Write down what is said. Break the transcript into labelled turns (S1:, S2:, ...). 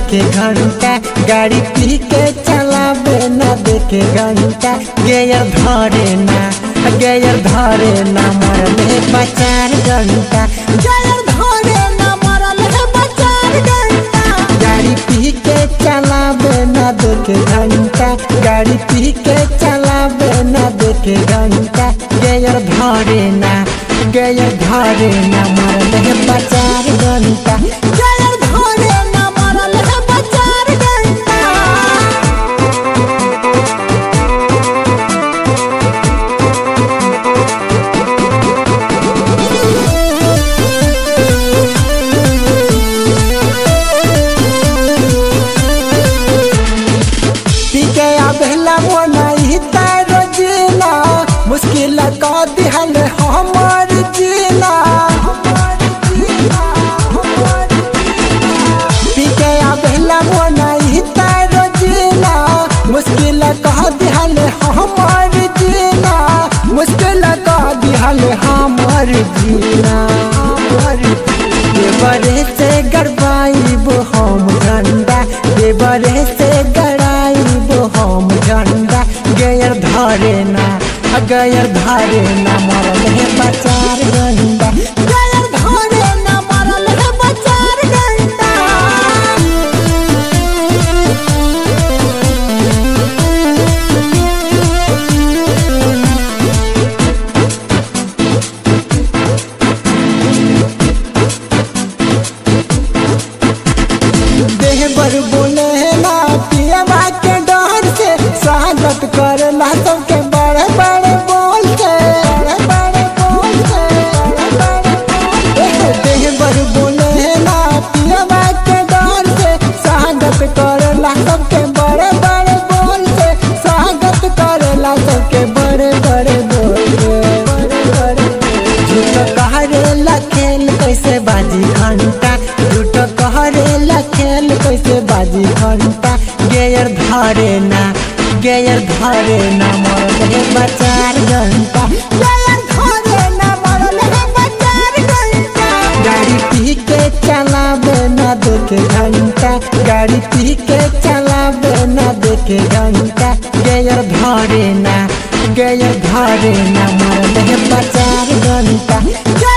S1: देखे घंटा गाड़ी पी के चलावे न देखे घंटा गेयर धरे ना गेयर धरे ना मरले बचार घंटा गेयर धरे ना मरले बचार घंटा गाड़ी पी के चलावे न देखे घंटा गाड़ी पी के चलावे न देखे घंटा गेयर धरे ना गेयर धरे ना मरले बचार घंटा गेयर धरे ना मरले बचार घंटा पीके आबेला मोनाई तारो जीना मुश्किल का दिहल हमर जीना पीके आबेला मोनाई तारो जीना मुश्किल का दिहल हमर जीना मुश्किल का दिहल हमर जीना देवरे से गड़बाइब हम झंडा देवरे से गड़ाइब हम झंडा गयर धरे ना गयर धरे ना मरल है बचार गंडा गयर धरे ना मरल है बचार गंडा देह बर बोले ना पियवा के डर से स्वागत करला सबके बड़े बड़े बोल से बड़े बड़े बोल से बड़े बड़े बोल से। देह बर बोले ना पियवा के डर से स्वागत करला सबके बड़े बड़े बोल से स्वागत करला सबके बड़े बड़े बोल से बड़े बड़े झूठ कहरेला खेल कैसे बाजी घंटा झूठ कहरेला खेल कैसे बाजी घंटा गेयर धरे ना गेयर धरे ना मरल है बचार घंटा गेयर धरे ना मरल है बचार घंटा गाड़ी पी के चलावे ना देखे घंटा गाड़ी पी के चलावे ना देखे घंटा गेयर धरे ना गेयर धरे ना मरल है बचार घंटा